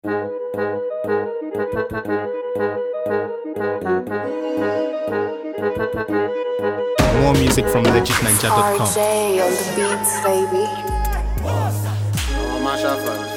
More music from legitninja.com. RJ on the beats, baby. ọmọ máa ṣàfàní.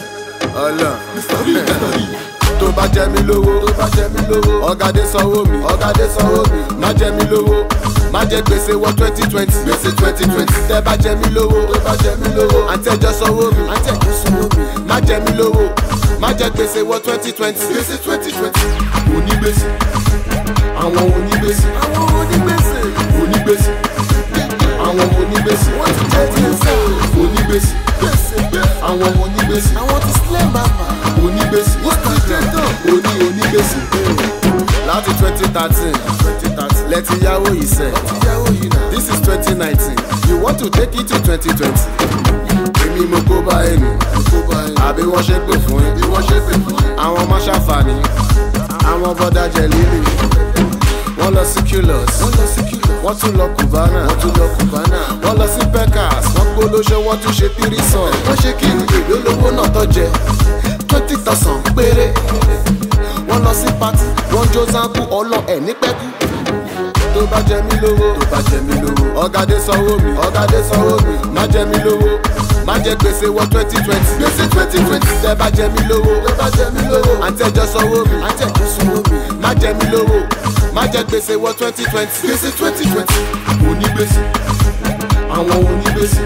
ọlọ́n tó bá jẹ mí lówó tó bá jẹ mí lówó ọ̀gádé sanwó mi ọ̀gádé sanwó mi má jẹ mí lówó má jẹ gbèsè wọ twenty twenty gbèsè twenty twenty tẹ bá jẹ mí lówó tó bá jẹ mí lówó àtẹjọ sanwó mi àtẹjọ sanwó mi má jẹ mí lówó má jẹ gbèsè wọ twenty twenty gbèsè twenty twenty onígbèsè àwọn onígbèsè àwọn onígbèsè onígbèsè àwọn onígbèsè wọ́n ti jẹ́ ti ń sẹ́ onígbèsè àwọn onígbèsè àwọn ti sílẹ̀ màmá onígbèsè wọ́n ti jẹ́ tán oní onígbèsè láti twenty thirteen lẹ́tí yáwó yìí sẹ́ this is twenty nineteen you want to take it to twenty twenty èmi mo kó bá ẹnu àbí wọ́n ṣe pè fún yín àwọn ọmọ ṣàǹfààní àwọn bọ́dà jẹ líle wọ́n lọ sí culus wọ́n tún lọ cubana wọ́n tún lọ cubana wọ́n lọ sí pecas wọ́n gbólóṣe wọ́n tún ṣe tírísàn wọ́n ṣe kí ni èlò lówó náà tó jẹ twenty thousand péré wọ́n lọ sí party wọ́n jó zanku ọlọ ẹ̀ ní pẹ́kú tó bá jẹ mí lówó tó bá jẹ mí lówó ọ̀gádé sanwó mi ọ̀gádé sanwó mi má jẹ mí lówó má jẹ gbèsè wọ twenty twenty gbèsè twenty twenty tẹ bá jẹ mí lówó tẹ bá jẹ mí lówó àtẹjọ sanwó mi àtẹjọ sanwó mi má jẹ mí lówó má jẹ gbèsè wọ twenty twenty gbèsè twenty twenty onígbèsè àwọn onígbèsè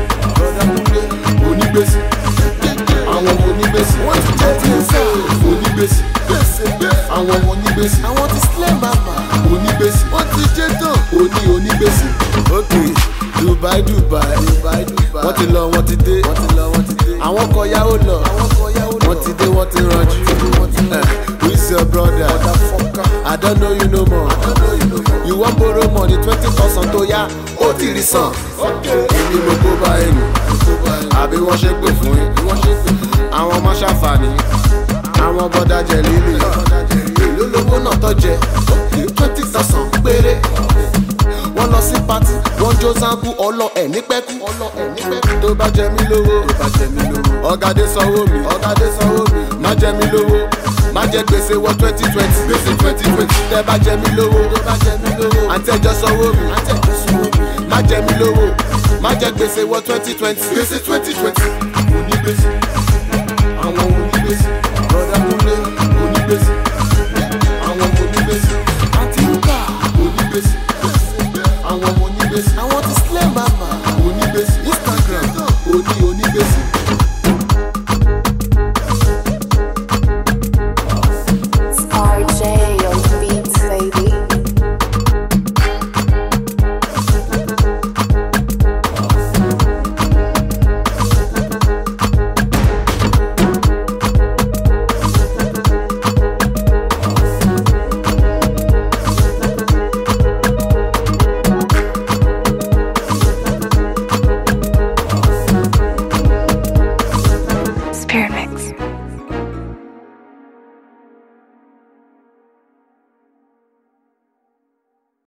onígbèsè àwọn onígbèsè wọ́n ti jẹ́ ti ń sẹ́ onígbèsè àwọn onígbèsè àwọn ti sílẹ̀ màmá onígbèsè wọ́n ti jẹ́ tán oní onígbèsè. ok dubai dubai wọ́n ti lọ wọ́n ti dé àwọn kọ yáwó lọ wọ́n ti dé wọ́n ti ranjú Eh, who is your brother i don't know you no more you wan borrow money twenty thousand tó yá ó ti rí san èmi mo kó bá ẹnu àbí wọ́n ṣe pè fún yín àwọn ọmọ ṣàǹfààní àwọn bọ́dà jẹ líle èló lówó náà tó jẹ twenty thousand péré wọ́n lọ sí pati wọ́n jó zanku ọlọ ẹ̀ ní pẹ́kú tó bá jẹ mí lówó ọ̀gádé sanwó mi ọ̀gádé sanwó mi má jẹ mí lówó má jẹ gbèsè wọ twenty twenty gbèsè twenty twenty tẹ bá jẹ mí lówó àtẹjọ sanwó mi má jẹ mí lówó má jẹ gbèsè wọ twenty twenty gbèsè twenty twenty